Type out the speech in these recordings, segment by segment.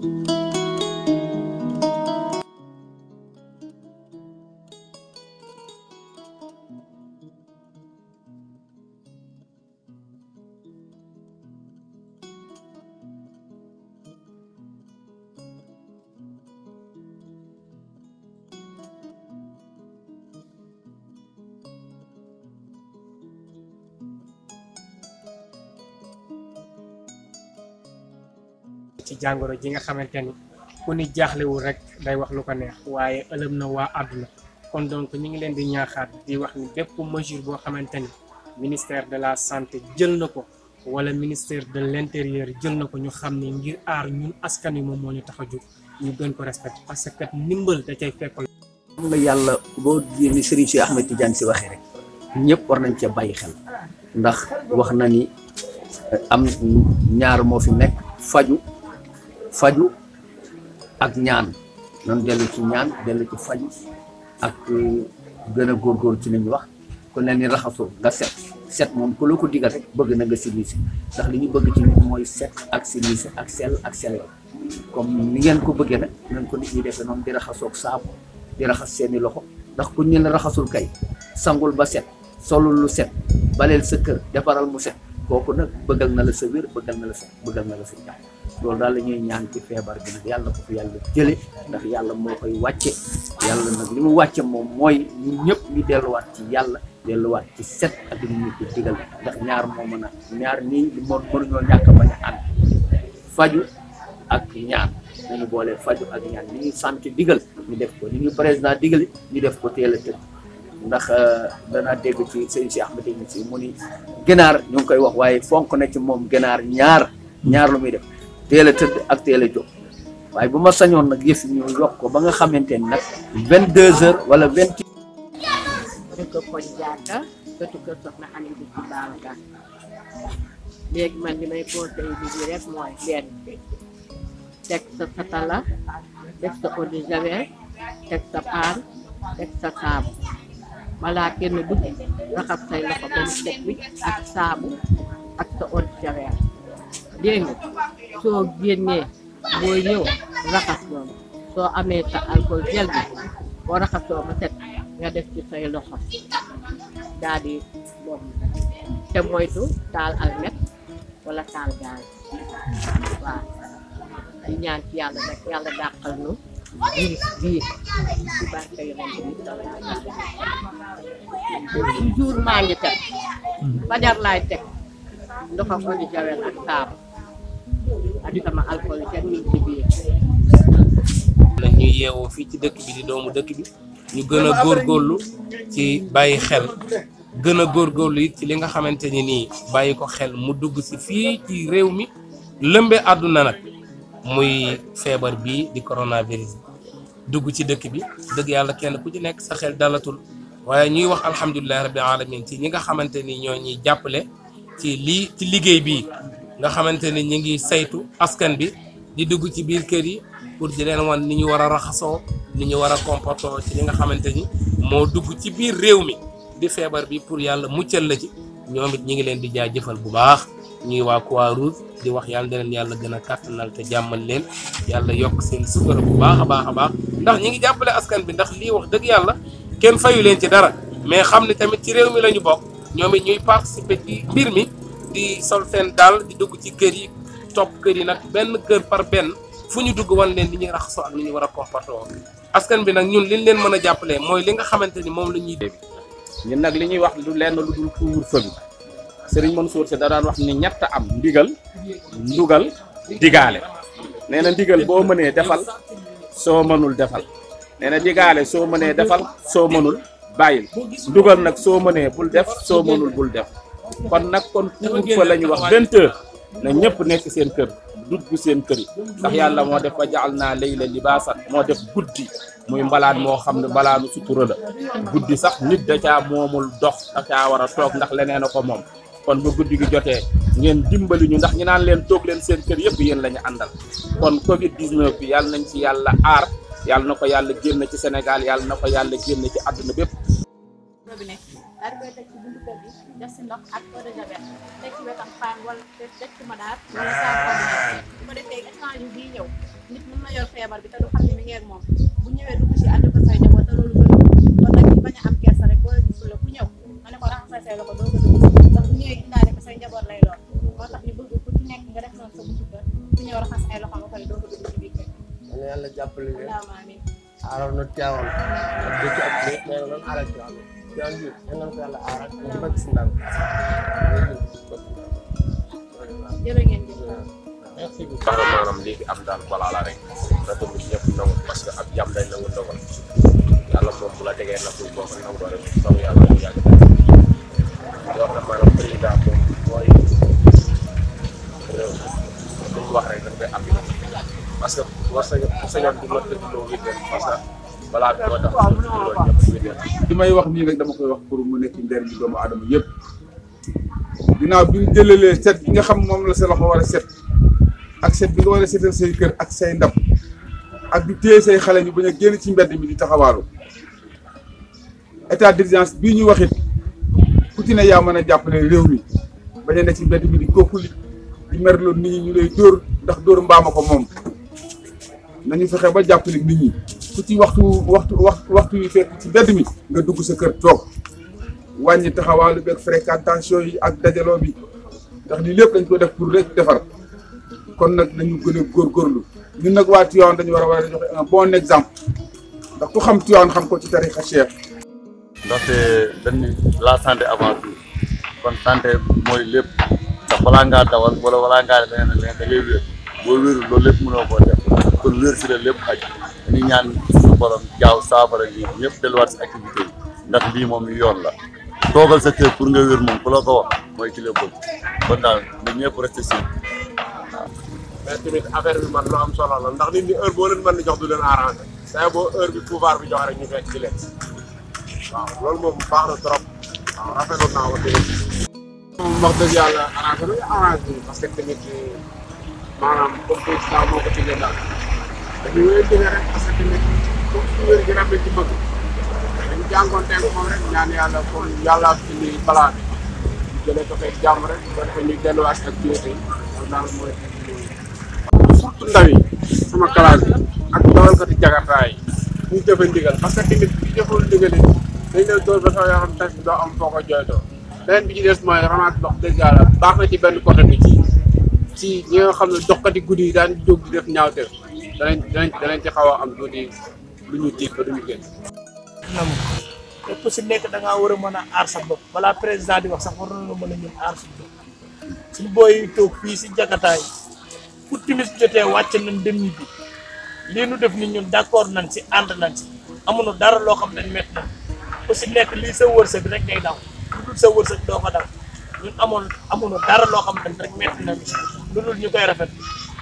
ci jàngoro ji nga xamante ni ku ni jaaxlewul rek day wax lu ko neex waaye ëlëm na waa àdduna kon donc ñu ngi leen di ñaaxaat di wax ni bépp mesure boo xamante ni ministère de la santé jël na ko wala ministère de l'intérieur jël na ko ñu xam ni ngir aar ñun askan wi moom moo ñu tax a jóg ñu gën ko respecté parce que ndimbal da cay fekk. xam nga yàlla boo ni Serigne Cheikh Ahmed Tidiane si waxee rek ñëpp war nañ cee bàyyi xel ndax wax na ni am ñaar moo fi nekk faju faju ak ñaan noonu dellu ci ñaan dellu ci faju ak gën a góorgóorlu ci li ñu wax ku ne ni raxasoo nga set set moom ku la ko digal rek bëgg na nga silise ndax li ñu bëgg ci nit mooy set ak silise ak sell ak sellal comme ni ngeen ko bëggee nag ngeen ko nit ñi defee noonu di raxasoog saabu di raxas seeni loxo ndax ku ñu la raxasul kay sangul ba set solul lu set baleel sa kër defaral mu set kooku nag bëggal na la sa wér bëggal na la sa bëggal na la sa jàmm loolu daal la ñuy ñaan ci feebar bi nag yàlla ko fi yàlla jële ndax yàlla moo koy wàcce yàlla nag li mu wàcce moom mooy ñun ñëpp ñu delluwaat ci yàlla delluwaat ci set ak li ñu ko digal ndax ñaar moo mën a ñaar nii li mo mënuñoo ñàkk a bañ a ànd faju ak ñaan nañu boole faju ak ñaan li ñu sant digal ñu def ko li ñu président digali ñu def ko teel a tëdd ndax danaa dégg ci sëñ Cheikh Ahmed Tidiane si mu ni ginaar ñu ngi koy wax waaye fonk na ci moom ginaar ñaar ñaar lu muy def teel a tëdd ak teel a jóg waaye bu ma sañoon nag yëf ñu yokk ko ba nga xamante ni nag vingt deux heures wala vingt dëkk Pod Diatta dëkk kër Soxna Ami bi ci Babacar léegi man li may conseil bi bi rek mooy benn teg sa satala teg sa eau de javel teg sa paan teg sa saabu balaa kenn dugg raxas say loxo ba mu set wi ak saabu ak sa eau de javel dégg nga soo génnee boo ñëw raxas noonu soo amee sa alcool gel bi boo raxasoo ba set nga def ci say loxo daal di boobu te moytu taal almet wala taal gaz waaw di ñaan ci yàlla nag yàlla dàqal nu virus bii ci barke yonent bi sallallahu alayhi wa sallam toujours maa ngi teg fajar laay teg ndoxam eau de javel ak saabu ak sama alcool kenn mi ngi ci biir la ñuy yeewoo fii ci dëkk bi di doomu dëkk bi ñu gën a góorgóorlu ci bàyyi xel gën a góorgóorlu it ci li nga xamante ni nii bàyyi ko xel mu dugg si fii ci réew mi lëmbe àdduna nag muy feebar bii di coronavirus dugg ci dëkk bi dëgg yàlla kenn ku ci nekk sa xel dalatul waaye ñuy wax alhamdulilahi rabbil alamin ci ñi nga xamante ni ñoo ñuy jàppale ci lii ci liggéey bii nga xamante ni ñi ngi saytu askan bi di dugg ci biir kër yi pour di leen wan ni ñu war a raxasoo ni ñu war a comportoo ci li nga xamante ni moo dugg ci biir réew mi di feebar bi pour yàlla muccal la ci ñoom it ñi ngi leen di jaajëfal bu baax ñuy waa Croix-Rouge di wax yàlla na leen yàlla gën a kàttanal te jàmmal leen yàlla yokk seen sukkara bu baax a baax a baax ndax ñi ngi jàppale askan bi ndax lii wax dëgg yàlla kenn fayu leen ci dara mais xam ne tamit ci réew mi la ñu bokk ñoom it ñuy participer ci mbir mi di sol seen daal di dugg ci kër yi topp kër yi nag benn kër par benn fu ñu dugg wan leen li ñuy raxasoo ak li ñu war a comporter woon askan bi nag ñun liñ leen mën a jàppalee mooy li nga xamante ni moom la ñuy def ñun nag li ñuy wax lu lenn lu dul couvre-feu bi Serigne Mansour Sy da daan wax ni ñett am ndigal ndugal digaale nee na ndigal boo mënee defal soo mënul defal nee na digaale soo mënee defal soo mënul bàyyil ndugal nag soo mënee bul def soo mënul bul def kon nag kon couvre-feu la ñu wax vingt heures na ñëpp nekk seen kër dugg seen kër yi ndax yàlla moo def fa jaal naa layla libaasan moo def guddi muy mbalaan moo xam ne mbalaanu sutura la guddi sax nit da caa moomul dox da caa war a toog ndax leneen a ko moom kon bu guddi gi jotee ngeen dimbali ñu ndax ñu naan leen toog leen seen kër yëpp yéen la ñu àndal kon Covid 19 bi yàlla nañ ci yàlla aar yàlla na ko yàlla génn ci Sénégal yàlla na ko yàlla génn ci àdduna bépp daal di koy teg ci buntu kër gi def si ndox ak eau de javel teg ci wetam paan wala teg ci madaar wala saabu ordinaire bu ko defee échange bii ñëw nit mën na yor feebar bi te du xam ne mi ngi ak moom bu ñëwee dugg si ànd ko say njaboot te loolu gën kon nag ñu bañ a am kersa rek boo gisul la ku ñëw nga ne ko raxasal say loxo doo ko dugg ndax bu ñëwee indaale ko say njaboot lay lool moo tax ñu bëgg ku ci nekk nga def noonu sa buntu kër ku ñëw raxas ay loxo ba pare doo ko dugg ci biir kër yàlla yàlla jàppale leen allahumma amin aaral na teewal ak dëkk ak lépp nee na doon aaral teewal teewal bi yal na ko yàlla aaral ñu bëgg si ndam jërë ngeen jëf merci beaucoup parce que maanaam lii fi am daal balaa la rek na ko nit ñëpp nangu parce que ab jàmm day nangu ndogal yàlla moom bu la tegee nappul boo ko nangoo rek taw yàlla mu yàgg daal di wax ne maanaam président moom mooy réew mi lu ñu wax rek dañ koy appliqué parce que war sa sañoon du ma tëdd loo wér parce que balaa bi moo tax loolu ñëpp wér li may wax nii rek dama koy wax pour mu nekk njëriñ bi doomu aadama yëpp ginnaaw bi ñu jëlalee set bi nga xam moom la sa loxo war a set ak set bi nga war a setal say kër ak say ndab ak di téye say xale ñu bañ a génn ci mbedd mi di taxawaalu état d'urgence bii ñu waxit ku ci ne yaa mën a jàppale réew mi bañ a ne ci mbedd mi di kookuli di merloo nit ñi ñu lay dóor ndax dóor mbaama ko moom nañu fexe ba jàppale nit ñi ku ci waxtu waxtu waxtu waxtu yi fekk ci mbedd mi nga dugg sa kër toog wàññi taxawaalu beeg fréquentation yi ak dajaloo bi ndax lii lépp dañ ko def pour rek defar kon nag nañu gën a góorgóorlu ñun nag waa Tivaouane dañu war a war a joxe un bon exemple ndax ku xam Tivaouane xam ko ci tarixa Cheikh ndaxte dañ ni la santé avant tout kon santé mooy lépp ndax balaa ngaa dawal wala balaa ngaa def leneen ak leneen da ngay wér boo wérul loolu lépp mënoo koo def kon wér si la lépp xaj dañuy ñaan suñu borom jaaw saafara lii ñëpp delluwaat si activité yi ndax lii moom yoon la toogal sa kër pour nga wér moom ku la ko wax mooy ki la bëgg kon daal na ñëpp resté si mais tamit affaire bi man lu am solo la ndax nit ñi heure boo leen mën di jox du leen arrangé say boo heure bi pouvoir bi jox rek ñu fekk ci leen waaw loolu moom baax na trop waaw rafetlu naa ko tamit moom wax dëgg yàlla arrangé na arrangé bi parce que tamit maanaam comme président moo ko tijjee daal dañuy wéy jóge rek parce que tamit comme suñu wér gi rafet ci bëgg dañu jàngoonteeg moom rek ñaan yàlla comme yàlla fi ni balaa bi ñu jëlee ko fekk jàmm rek ba defee ñu delluwaat ak activité yi loolu daal mooy surtout ndaw yi sama classe bi ak dawalkati jakartaa yi ñu jëfe ndigal parce que tamit bi jëful ndigal yi dañ lay dóor ba sa yaram tas doo am foo ko jooytoo beneen bi ci des mooy ramasse ndox dëgg yàlla baax na ci benn côté bi ci ci ñi nga xam ne doxkati guddi yi daan jóg di def ñaawteef danañ danañ danañ ci xaw a am tuuti lu ñu tiit ba duñu génn nam képp si nekk da ngaa war a mën a aar sa bopp balaa président di wax sax war na mën a ñun aar suñu bopp suñu booy yi toog fii si jakataay fu timis jotee wàcc nañ dem ñibbi lii nu def ni ñun d'accord nañ si ànd nañ si amuñu dara loo xam ne métti nañ ku si nekk lii sa wërsëg rek ngay daw lu dul sa wërsëg doo ko daw ñun amoon amuñu dara loo xam ne rek métti nañ lu dul ñu koy rafet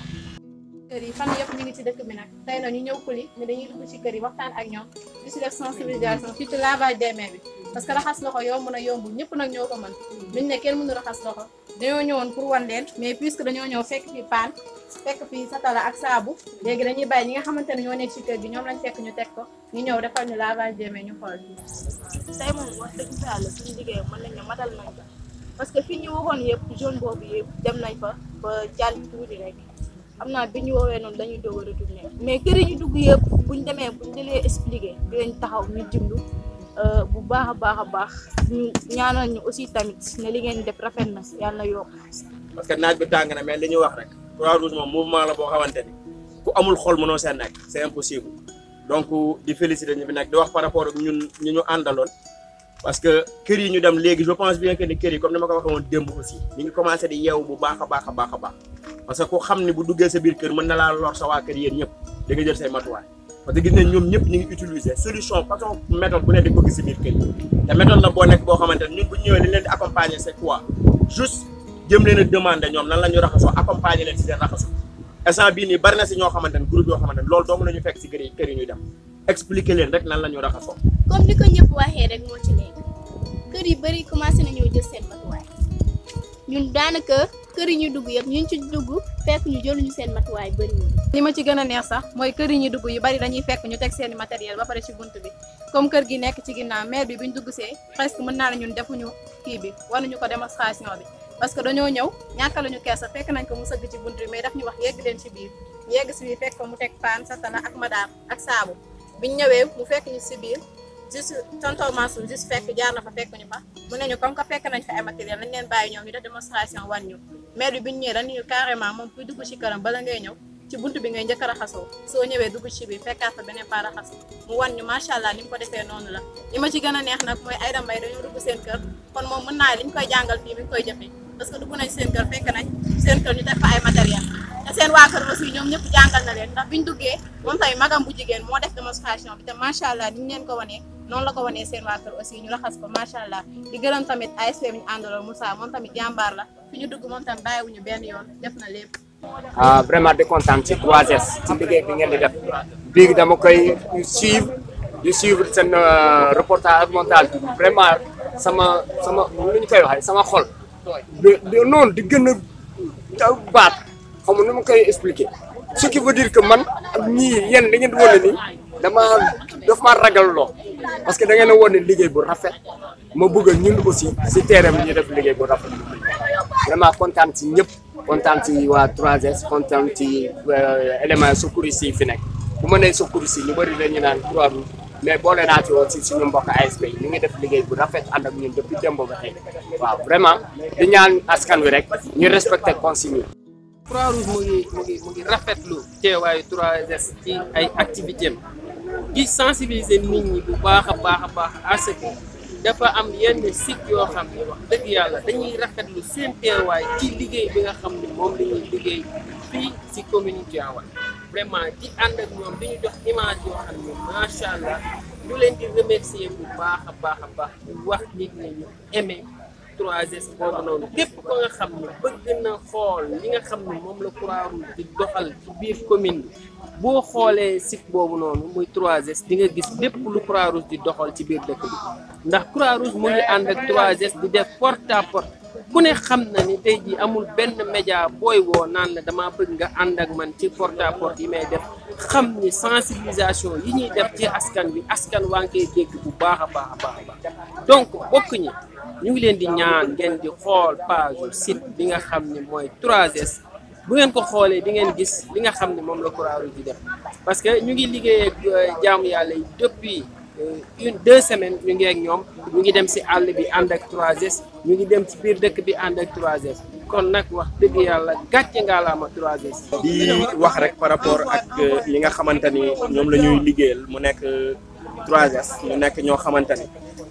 kër yi fan yëpp ñu ngi ci dëkk bi nag tey na ñu ñëw kuli ne dañuy dugg ci kër yi waxtaan ak ñoom di si def sensibilisation surtout lavage des mains bi parce que raxas loxo yomb na yombul ñëpp nag ñoo ko mën duñ ne kenn mënu raxas loxo dañoo ñëwoon pour wan leen mais puisque dañoo ñëw fekk fi paan fekk fi satala ak saabu léegi dañuy bàyyi ñi nga xamante ne ñoo nekk ci kër gi ñoom lañ fekk ñu teg ko ñu ñëw defal ñu lavage des mains ñu xool tey moom wax dëgg fa yàlla suñu liggéey mën nañ ne matal nañ ko parce que fi ñu waxoon yëpp zone boobu yëpp dem nañ fa ba jàll tuuti rek xam naa bi ñu woowee noonu dañuy doog a retourné mais kër yi ñu dugg yëpp buñ demee buñ dalee expliqué dinañ taxaw ñu jimlu bu baax a baax a baax ñu ñaanal ñu aussi tamit ne li ngeen def rafet na yàlla na yokk parce que naaj bi tàng na mais li ñu wax rek croix rouge moom mouvement la boo xamante ni ku amul xol mënoo seen nekk c'est impossible donc di féliciter ñu fi nekk di wax par rapport ak ñun ñu ñu àndaloon parce que kër yi ñu dem léegi je pense bien que ni kër yi comme ni ma ko waxee woon démb aussi ñu ngi commencé di yeewu bu baax a baax a baax a baax parce que ku xam ni bu duggee sa biir kër mën na laa lor sa waa kër yéen ñëpp da nga jël say matuwaay parce que gis nañ ñoom ñëpp ñu ngi utiliser solution façon méthode bu ne di ko gis si biir kër yi te méthode la boo nekk boo xamante ne ñun bu ñëwee li leen di accompagner c'est quoi juste jëm leen a demander ñoom nan la ñu raxasoo accompagner leen si seen raxasu instant bii nii bari na si ñoo xamante ne groupe yoo xamante ne loolu dong la ñu fekk si kër yi kër yi ñuy dem expliquer leen rek nan la ñu raxasoo comme ni ko ñëpp waxee rek moo ci nekk kër yu bëri commencé nañoo jël seen matuwaay ñun daanaka kër yi ñu dugg yëpp ñu ci dugg fekk ñu jëluñu seen matuwaay bëri ñu li ma ci gën a neex sax mooy kër yi ñu dugg yu bari dañuy fekk ñu teg seeni matériel ba pare ci bunt bi comme kër gi nekk ci ginnaaw maire bi buñ dugg see presque mën naa ne ñun defuñu kii bi wanuñu ko démonstration bi parce que dañoo ñëw ñàkkaluñu kersa fekk nañ ko mu sëgg ci bunt bi mais daf ñu wax yegg leen ci biir ñu yegg si biir fekk ko mu teg paan satala ak madaar ak saabu biñ ñëwee mu fekk ñu si biir juste tonton Mansour juste fekk jaar na fa fekk ñu fa mu ne ñu comme que fekk nañ fa ay matériel nañ leen bàyyi ñoom ñu def démonstration wan ñu maire bi biñu ñëwee dañu ñu carrément moom kuy dugg ci këram bala ngay ñëw ci buntu bi ngay njëkk a raxasoo soo ñëwee dugg ci biir fekkaat fa beneen pa raxas mu wan ñu macha allah ni mu ko defee noonu la li ma ci gën a neex nag mooy Aïda Mbaye dañoo dugg seen kër kon moom mën naa li ñu koy jàngal fii mi ngi koy jëfee parce que dugg nañ seen kër fekk nañ seen kër ñu def fa ay matériel te seen waa kër aussi ñoom ñëpp jàngal na leen ndax biñ duggee moom tamit magam bu jigéen moo def démonstration bi te macha allah ni ñu leen ko wanee noonu la ko wanee seen waa kër aussi ñu raxas ko macha allah di gërëm tamit ASP bi ñu àndaloon Moussa moom tamit jàmbaar la fi ñu dugg moom tamit bàyyiwuñu benn yoon def na lépp ah vraiment di kontaan ci 3S ci liggéey bi ngeen di def bii dama koy suivre di suivre seen reportage ak montage bi vraiment sama sama lu ñu koy waxee sama xol di noonu di gën a baat xam nu ma koy expliquer ce qui veut dire que man ak ñii yéen da ngeen di wane ni dama daf ma ragal loo parce que da ngeen a wane liggéey bu rafet ma bëgg ñun aussi si terrain bi ñu def liggéey bu rafet vraiment kontaan ci ñëpp kontaan ci waa 3S kontaan ci élément secouristes yi fi nekk bu ma nee secouristes yi ñu bëri dañu naan trois roues mais boole naa ci woon si suñu mbokk ASP yi ñu ngi def liggéey bu rafet ànd ak ñun depuis démb ba tey waaw vraiment di ñaan askan wi rek ñu respecté consigne yi. Croix-Rouge mu ngi mu ngi mu ngi rafetlu teewaayu 3S ci ay activité am di sensibiliser nit ñi bu baax a baax a baax à ce que dafa am yenn site yoo xam ne wax dëgg yàlla dañuy rafetlu seen teewaay ci liggéey bi nga xam ne moom la ñuy liggéey fii ci commune Tivaouane vraiment di ànd ak ñoom di ñu jox image yoo xam ne macha allah ñu leen di remercier bu baax a baax a baax di wax nit ñi ñu aimé 3S boobu noonu képp ko nga xam ne bëgg na xool li nga xam ne moom la Croix-Rouge di doxal ci biir commune bi boo xoolee site boobu noonu muy 3S di nga gis lépp lu Croix-Rouge di doxal ci biir dëkk bi ndax Croix-Rouge mu ngi ànd ak 3S di def porte à porte ku ne xam na ni tey jii amul benn média booy woo naan la dama bëgg nga ànd ak man ci porte à porte yi may def xam ni sensibilisation yi ñuy def ci askan bi askan waa ngi koy dégg bu baax a baax a baax a baax donc bokk ñi ñu ngi leen di ñaan ngeen di xool page site bi nga xam ne mooy 3S bu ngeen ko xoolee di ngeen gis li nga xam ne moom la Croix-Rouge di def parce que ñu ngi liggéey ak jaamu yàlla yi depuis une deux semaines ñu ngi ak ñoom ñu ngi dem si àll bi ànd ak 3S ñu ngi dem ci biir dëkk bi ànd ak 3S kon nag wax dëgg yàlla gàcce ngaalaama 3S. di wax rek par rapport ak li nga xamante ni ñoom la ñuy liggéeyal mu nekk 3S ñu nekk ñoo xamante ni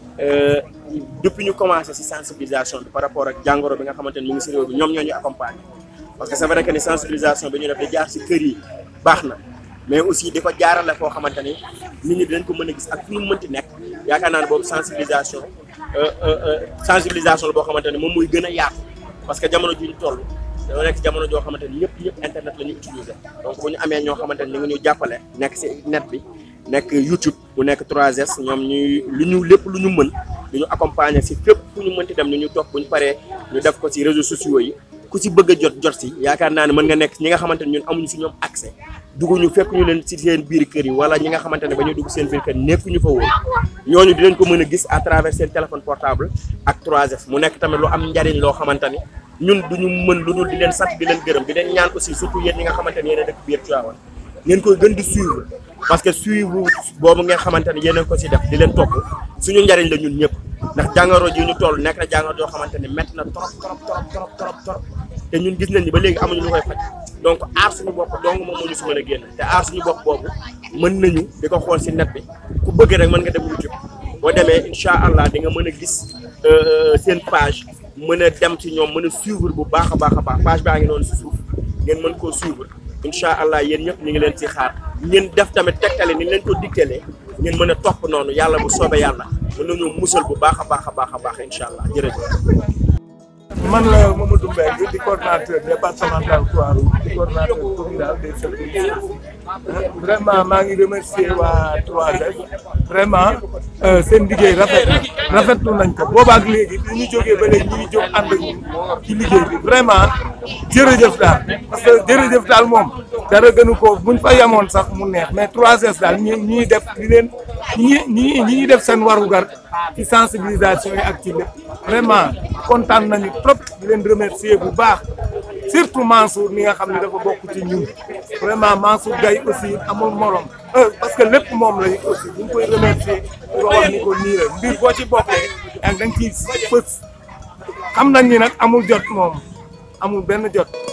depuis ñu commencé si sensibilisation bi par rapport ak jàngoro bi nga xamante ni mu ngi si réew bi ñoom ñoo ñu accompagner parce que c'est vrai que ni sensibilisation bi ñu def di jaar si kër yi baax na mais aussi di ko jaarale foo xamante ni nit ñi dinañ ko mën a gis ak fu ñu mënti nekk yaakaar naa ne boobu sensibilisation sensibilisation la boo xamante ni moom muy gën a yaatu parce que jamono ji ñu toll dañoo nekk jamono joo xamante ni ñëpp ñëpp internet la ñu utiliser donc bu ñu amee ñoo xamante ni ñu ngi ñu jàppale nekk si net bi nekk YouTube bu nekk 3S ñoom ñuy lu ñu lépp lu ñu mën lu ñu accompagner si fépp fu ñu mënti dem ni ñu topp bu ñu paree ñu def ko si réseaux sociaux yi ku si bëgg a jot jot si yaakaar naa ne mën nga nekk ñi nga xamante ni ñun amuñu si ñoom accès dugguñu fekk ñu leen si seen biir kër yi wala ñi nga xamante ne ba ñuy dugg seen biir kër nekkuñu fa woon ñooñu dinañ ko mën a gis à travers seen téléphone portable ak 3S mu nekk tamit lu am njariñ loo xamante ni ñun duñu mën lu dul di leen sant di leen gërëm di leen ñaan aussi surtout yéen ñi nga xamante ni yéen a dëkk biir Tivaouane ngeen koy gën di suivre parce que suivre boobu ngeen xamante ni yéen a ko si def di leen topp suñu njariñ la ñun ñëpp ndax jàngoro ji ñu toll nekk na jàngoro joo xamante ni métti na trop trop trop trop trop trop te ñun gis nañ ni ba léegi amuñu lu koy faj donc aar suñu bopp dong moom moo ñu si mën a génn te aar suñu bopp boobu mën nañu di ko xool si net bi ku bëgg rek mën nga dem YouTube boo demee incha allah di nga mën a gis seen page mën a dem ci ñoom mën a suivre bu baax a baax a baax page baa ngi noonu si suuf ngeen mën koo suivre incha allah yéen ñëpp ñu ngi leen ci xaar ngeen def tamit tegtale ni leen ko digtalee ngeen mën a topp noonu yàlla bu soobee yàlla mën nañoo musal bu baax a baax a baax a baax incha allah jërëjëf. man la Mamadou Mbengue di coordonnateur départemental Croix-Rouge di coordonnateur communal des services vraiment maa ngi remercier waa 3S vraiment seen liggéey rafet rafetlu nañ ko boobaak léegi bi ñu jógee ba léegi ñu ngi jóg ànd ak ñun ci liggéey bi vraiment jërëjëf daal parce que jërëjëf daal moom dara gënu ko buñ fa yemoon sax mu neex mais 3S daal ñi ñuy def di leen ñi ñi ñi def seen warugar ci sensibilisation yi ak ci lépp vraiment kontaan nañu trop di leen remercier bu baax surtout Mansour mi nga xam ne dafa bokk ci ñun vraiment Mansour Gaye aussi amul morom parce que lépp moom la aussi ñu ngi koy remercier di ko wax ni ko nii la mbir boo ci bokkee ak da nga ciy fës xam nañ ni nag amul jot moom amul benn jot